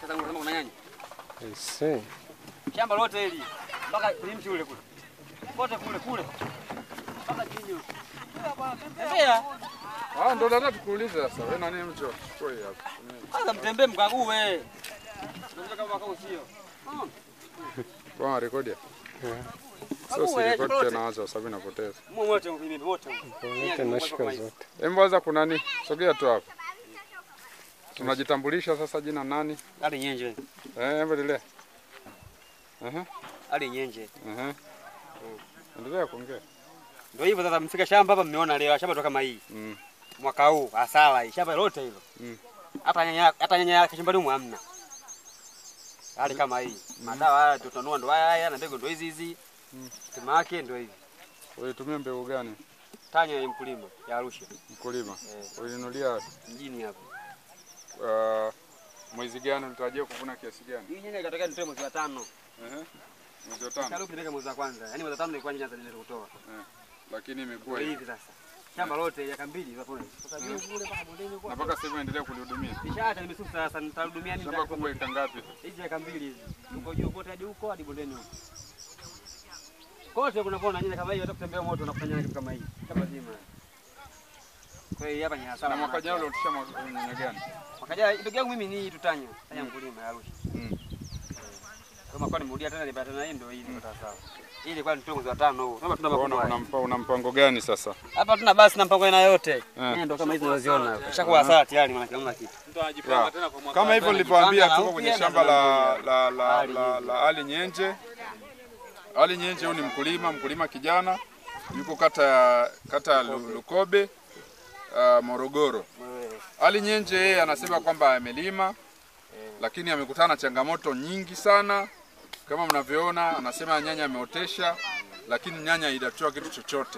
Sasa unasema kuna nyanya. Aisee. Shamba lote hili mpaka kwenye mti ule kule. Kote kule kule. Mpaka chini huko. Tembea. Ah, ndo nataka tukuulize sasa. Wewe nani mtu chukue hapa? Kwanza mtembee mkague. Unajua kama wakao sio. Kwa rekodi. Yeah. Sio si Kague, rekodi shamba tena wacha sababu inapoteza. Mwe wote mimi wote. Wote nashika zote. Hebu waza kuna nini? Sogea tu hapa. Tunajitambulisha sasa jina nani? Ali nyenje. Eh, hebu endelea. Aha. Ali nyenje. Aha. Endelea kuongea. Ndio hivyo sasa mfika shamba hapa mmeona leo shamba toka kama hii. Mm. Mwaka huu hasara hii shamba lote hilo. Mm. Hata nyanya hata nyanya yake shambani humu hamna. Hali kama hii. Madawa haya tutanua ndo haya haya na mbegu ndo hizi hizi. Stima yake ndo hivi. Ulitumia mbegu gani? Tanya ya mkulima ya Arusha Mkulima. Eh. Ulinunulia mjini hapa. uh, mwezi gani ulitarajia kuvuna kiasi gani? Hii nyanya ikatokea nitoe mwezi wa tano. Ehe. Mwezi wa tano. Karibu nipeleke mwezi wa kwanza. Yaani mwezi wa tano nilikuwa nyanya za kutoa. Lakini Kwa imekuwa hivi. hivi sasa. Shamba lote ya kambili hapo. Sasa juu kule mpaka bondeni Na huko. mpaka sasa hivi unaendelea kulihudumia. Nishaacha nimesusa sasa nitarudumia nini? Shamba kubwa eka ngapi? Hizi eka mbili hizi. Huko juu kote hadi huko hadi bondeni huko. Kote kunapona nyanya kama hii hata kutembea moto na kufanya kitu kama hii. Kama zima. Kwa hiyo hapa ni hasara. Na mwaka jana ulitisha nyanya gani? Mwaka jana ndugu yangu mimi ni tutanya. Tanya mkulima ya Arusha. Mm. Kama kwa nimerudia tena nipata tena hii ndio hii ndio sawa. Hii ilikuwa ni mwezi wa tano huu. Kama tuna Una, mavuno haya. una, mpa- una mpango gani sasa? Hapa tuna basi na mpango aina yote. Eh. Ndio kama hizi unaziona. Kishakuwa hasara tayari maana hamna kitu. Ya. Kama hivyo nilivyoambia Tunajipanga tuko na kwenye upya shamba na la tunavuna. la la, Ali la, Nyenje. la Ali Nyenje. Ali Nyenje huyu ni mkulima, mkulima kijana yuko kata ya kata ya Lu- Lukobe uh, Morogoro. Wewe. Ali Nyenje yeye anasema kwamba amelima lakini amekutana na changamoto nyingi sana. Kama mnavyoona, anasema nyanya ameotesha, lakini nyanya haijatoa kitu chochote.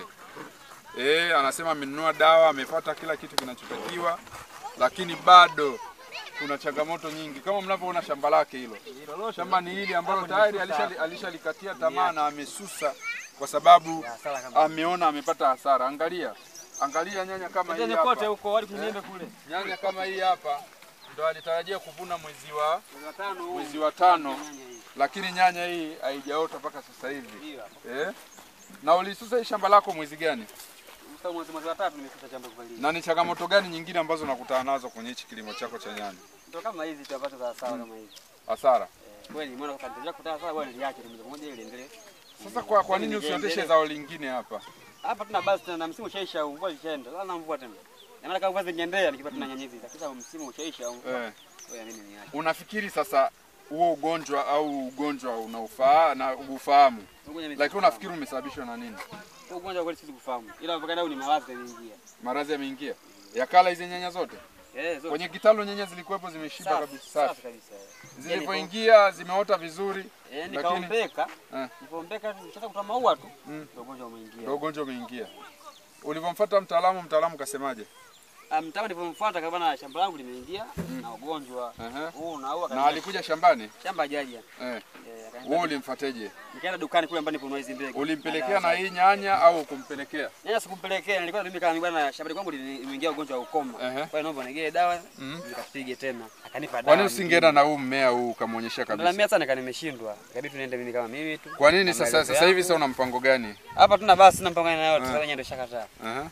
Eh, anasema amenunua dawa, amefuata kila kitu kinachotakiwa, lakini bado kuna changamoto nyingi. Kama mnavyoona shamba lake hilo, shamba ni hili ambalo tayari alishali- alishalikatia tamaa na amesusa kwa sababu Hasara kama. ameona amepata hasara. Angalia, angalia nyanya kama hii Tena hapa. kote huko hadi kwenye kule. Nyanya kama hii hapa ndo alitarajia kuvuna mwezi wa Mwezi wa tano huu. mwezi wa tano, Nyanya hii. lakini nyanya hii haijaota mpaka sasa hivi Hiyo hapo. eh? Na ulisusa hii shamba lako mwezi gani? Sasa mwezi mwezi wa tatu nimefuta shamba kuvalia. Na ni changamoto gani nyingine ambazo unakutana nazo kwenye hichi kilimo chako cha nyanya? Ndio kama hizi tutapata za sawa kama hizi. Hasara. Eh, kweli mbona kwa ndio kutaka sawa bwana niliache ni moja moja ile endelee. Sasa kwa, kwa nini usioteshe zao lingine hapa? Hapa tuna basi tena na msimu ushaisha mvua ishaenda. Sasa na mvua tena. Maana kama mvua zingeendea nikipata na nyanya hizi. Sasa msimu ushaisha mvua. Eh. Kwa mimi niache. Unafikiri sasa huo ugonjwa au ugonjwa unaufaa na ufahamu, lakini unafikiri umesababishwa na nini? Huu ugonjwa kweli sisi kufahamu. Ila mpaka leo ni maradhi yameingia. Maradhi yameingia yakala hizi nyanya zote Eh, zote. kwenye kitalu, nyanya zilikuwepo zimeshiba Safi, kabisa, safi safi. kabisa. Zilipoingia zimeota vizuri, Eh, Lakini- nikaombeka. Eh. Nikaombeka sasa kutoa maua tu. Mm. Ndio ugonjwa umeingia. ndio ugonjwa umeingia. Ulivyomfuata mtaalamu, mtaalamu kasemaje? Ah, Mtama nilipomfuata kama na shamba langu limeingia na ugonjwa Ehe. huu na huu Na alikuja shambani shamba jaja. eh. Eh, akaenda- Wewe ulimfuateje? Nikaenda dukani kule ambapo niponua hizi mbegu. Ulimpelekea na hii nyanya au kumpelekea? Nyanya sikumpelekea, nilikuwa mimi kama bwana shambani kwangu limeingia ugonjwa wa ukoma. Ehe. Kwa hiyo naomba nigee dawa, Mhm. nikapige tena. Akanipa dawa. Kwa nini usingeenda na huu mmea huu ukamwonyesha kabisa? Ndio sana nika nimeshindwa. Ikabidi niende mimi kama mimi tu. Kwa nini Na sasa maelezo sasa hivi yangu. sasa una mpango gani? Hapa tuna basi na mpango na yote. Eh. Sasa yenyewe ndio shakataa. Aha.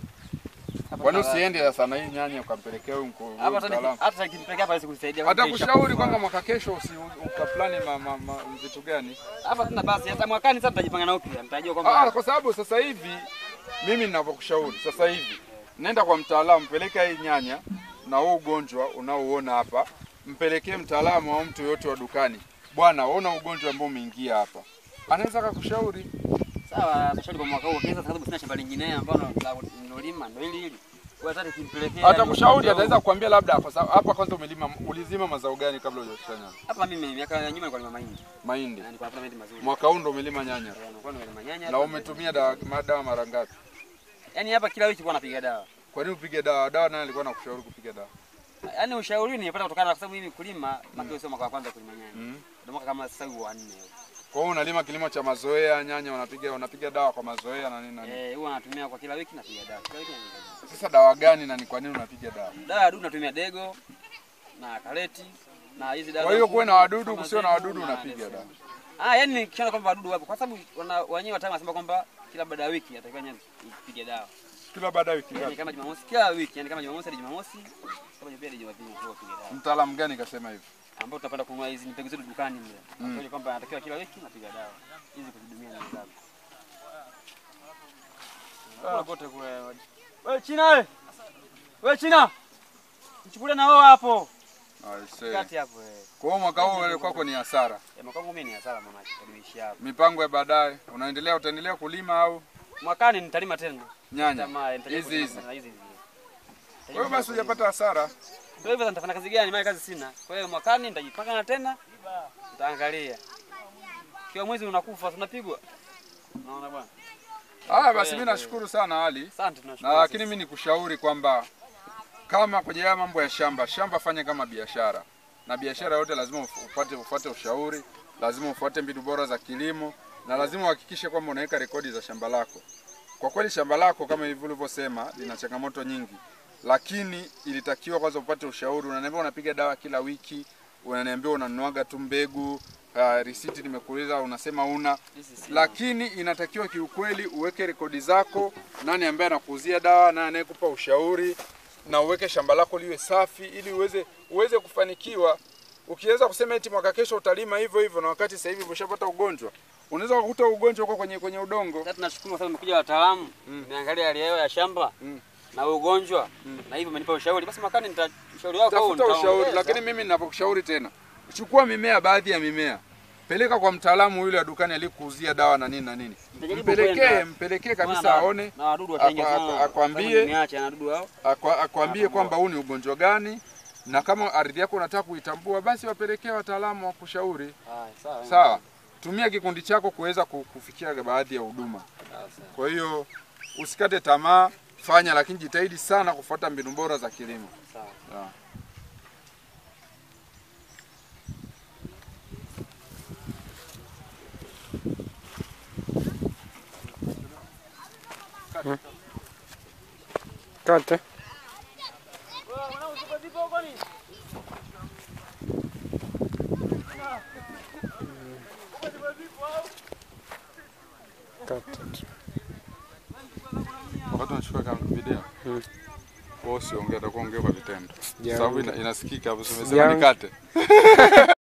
Hapa Kwa nini tuna- usiende sasa na hii nyanya ukampelekea huyu mko- huyu Hapa hata mtaalamu? hata nikimpelekea hapa sikusaidia. Atakushauri kwamba mwaka kesho usi ukaplani ma, ma, ma, vitu gani? hapa tuna basi hata mwakani sasa tutajipanga na upya. Nitajua Ah, kwamba kwa sababu sasa hivi mimi ninavyokushauri sasa hivi, nenda kwa mtaalamu, peleka hii nyanya na huu ugonjwa unaouona hapa, mpelekee mtaalamu au mtu yoyote wa dukani, bwana, ona ugonjwa ambao umeingia hapa, anaweza akakushauri. sawa, tutashauri kwa mwaka huu. Kisa sababu sina shamba lingine ambalo la nilolima ndio hili hili. Kwa hiyo hata nikimpelekea Atakushauri, ataweza kukwambia labda, kwa sababu hapa kwanza umelima, ulizima mazao gani kabla hujashusha nyanya? hapa mimi miaka ya nyuma nilikuwa nalima mahindi. Mahindi. Na nilikuwa napata mahindi mazuri. Mwaka huu ndo umelima nyanya Eh, nilikuwa nalima nyanya. na hapa. umetumia dawa, madawa mara ngapi? Yaani hapa kila wiki kwa napiga dawa. Kwa nini upige dawa? Dawa nani alikuwa anakushauri kupiga dawa? Yaani ushauri nilipata kutokana na kwa sababu mimi kulima, makio sio mwaka wa kwanza kulima nyanya. Mm. Ndio mwaka kama sasa hivi wa nne. Kwa hiyo unalima kilimo cha mazoea, nyanya unapiga unapiga dawa kwa mazoea na nini na nini. Eh, huwa natumia kwa kila wiki napiga dawa. Kila wiki napiga dawa. Sasa dawa gani na ni kwa nini unapiga dawa? Dawa ya dudu natumia dego na kareti na hizi dawa Kwa hiyo za kuwe na kuku, wadudu, kama kusio na zebu, wadudu na unapiga leso. dawa. Ah, yani nikiona kwamba wadudu wapo kwa sababu wana- wenyewe wataalamu wanasema kwamba kila baada ya wiki atakiwa nyanya ipige dawa. Kila baada ya wiki Yani ngapi? kama Jumamosi kila wiki, yani kama Jumamosi hadi Jumamosi, kama Jumapili hadi Jumapili ndio upige dawa. Mtaalamu gani kasema hivyo? Ambao tutapanda kununua hizi mbegu zetu dukani mle. Mm. kwamba anatakiwa kila wiki napiga dawa. Hizi kuzidumia nyanya zako. Kula kote kule. Wewe China wewe. Wewe China. Mchukulie na wewe hapo. Aisee. Kati hapo wewe. Kwa hiyo mwaka huu wewe kwako ni hasara. Ya mwaka wangu mimi ni hasara mama, nimeishi hapo. Mipango ya baadaye, unaendelea utaendelea kulima au Mwakani nitalima tena. nyanya Tamaa, nitajaribu hizi kulima hizi? tena hizi hizi. Kwa hiyo basi hujapata hasara. Ndio hivyo sasa nitafanya kazi gani? Maana kazi sina. Kwa hiyo mwakani nitajipanga na tena nitaangalia. Kiwa mwezi unakufa tunapigwa. Unaona bwana? Haya basi, mimi nashukuru sana Ali, Asante tunashukuru. na lakini mimi nikushauri kwamba kama kwenye haya mambo ya shamba, shamba fanya kama biashara, na biashara yote lazima uf- upate ufuate ushauri, lazima ufuate mbinu bora za kilimo, na lazima uhakikishe kwamba unaweka rekodi za shamba lako. Kwa kweli shamba lako kama hivyo ulivyosema lina changamoto nyingi, lakini ilitakiwa kwanza upate ushauri. Unaniambia unapiga dawa kila wiki, unaniambia unanuaga tu mbegu uh, risiti nimekuuliza, unasema una Hizi si- lakini inatakiwa kiukweli uweke rekodi zako, nani ambaye anakuuzia dawa, nani anayekupa ushauri, na uweke shamba lako liwe safi ili uweze uweze kufanikiwa. Ukiweza kusema eti mwaka kesho utalima hivyo hivyo, na wakati sasa hivi umeshapata ugonjwa, unaweza kukuta ugonjwa uko kwenye kwenye udongo. Sasa tunashukuru kwa sababu umekuja wataalamu, nimeangalia hali ya hewa ya shamba Mm. na ugonjwa na hivyo umenipa ushauri. Basi mwakani nitashauri wako Tafuta ushauri, lakini mimi ninapokushauri tena, chukua mimea, baadhi ya mimea peleka kwa mtaalamu yule wa dukani aliyekuuzia dawa na nini na nini, Nitajaribu mpelekee kwenda. mpelekee kabisa aone na wadudu wataingia Akwa- sana. akwa- akwambie- niache na wadudu hao. Akwa- akwambie kwamba huu ni ugonjwa gani, na kama ardhi yako unataka kuitambua, basi wapelekee wataalamu wa kushauri. Haya, sawa. Sawa, tumia kikundi chako kuweza ku- kufikia baadhi ya huduma. Sawa, sawa. Kwa hiyo usikate tamaa, fanya, lakini jitahidi sana kufuata mbinu bora za kilimo. Sawa. Sawa. Kate. Kate. Wakati unachukua kama video Mm. wewe usiongee, utakuwa ongea kwa vitendo, Sijaongea. sababu ina, inasikika hapo. Umesema Sijaongea. nikate